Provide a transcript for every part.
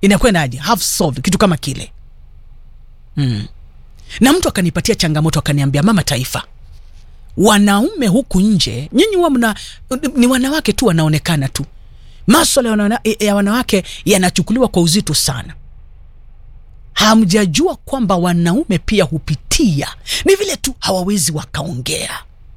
inakwendaje half solved kitu kama kile mm. na mtu akanipatia changamoto akaniambia mama taifa wanaume huku nje nyinyi huwa mna ni wanawake tu wanaonekana tu maswala ya wana- ya wanawake yanachukuliwa kwa uzito sana hamjajua kwamba wanaume pia hupitia ni vile tu hawawezi wakaongea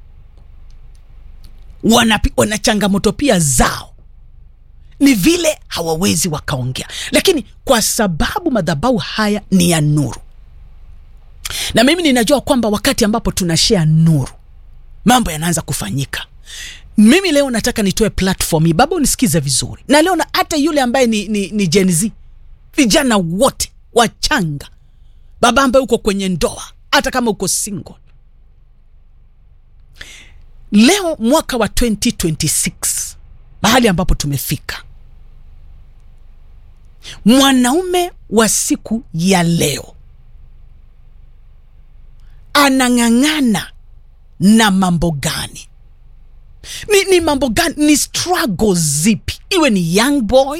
wana, wana changamoto pia zao ni vile hawawezi wakaongea lakini kwa sababu madhabau haya ni ya nuru na mimi ninajua kwamba wakati ambapo tunashea nuru mambo yanaanza kufanyika mimi leo nataka nitoe platform hii baba unisikize vizuri na leo na hata yule ambaye ni, ni, ni Gen Z vijana wote wachanga baba ambaye uko kwenye ndoa hata kama uko single leo mwaka wa 2026 mahali ambapo tumefika mwanaume wa siku ya leo anang'ang'ana na mambo gani ni, ni mambo gani ni struggle zipi iwe ni young boy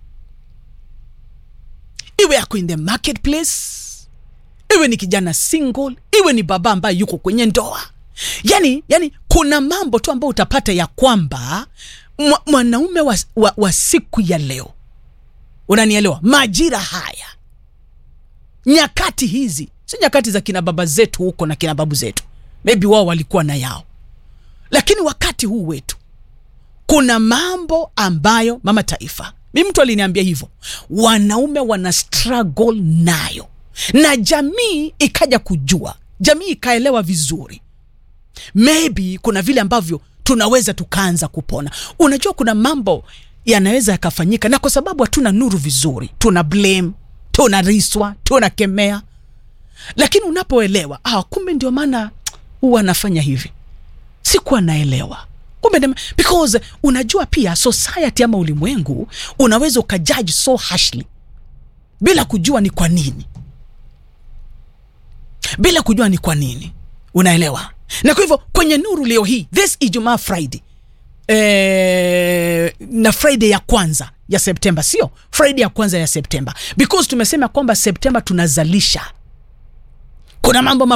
iwe ako in the marketplace iwe ni kijana single iwe ni baba ambaye yuko kwenye ndoa yani yani kuna mambo tu ambayo utapata ya kwamba mwa- mwanaume wa, wa, wa siku ya leo unanielewa majira haya nyakati hizi si nyakati za kina baba zetu huko na kina babu zetu maybe wao walikuwa na yao lakini wakati huu wetu kuna mambo ambayo mama taifa mi mtu aliniambia hivyo wanaume wana struggle nayo na jamii ikaja kujua jamii ikaelewa vizuri maybe kuna vile ambavyo tunaweza tukaanza kupona unajua kuna mambo yanaweza yakafanyika na kwa sababu hatuna nuru vizuri tuna blame tuna riswa tuna kemea lakini unapoelewa ah, kumbe ndio maana huwa anafanya hivi sikuwa naelewa kumbe ndema- because unajua pia society ama ulimwengu unaweza ukajaji so harshly bila kujua ni kwa nini bila kujua ni kwa nini unaelewa na kwa hivyo kwenye nuru leo hii this ijumaa friday eh, na friday ya kwanza ya septemba sio friday ya kwanza ya septemba because tumesema kwamba septemba tunazalisha kuna mambo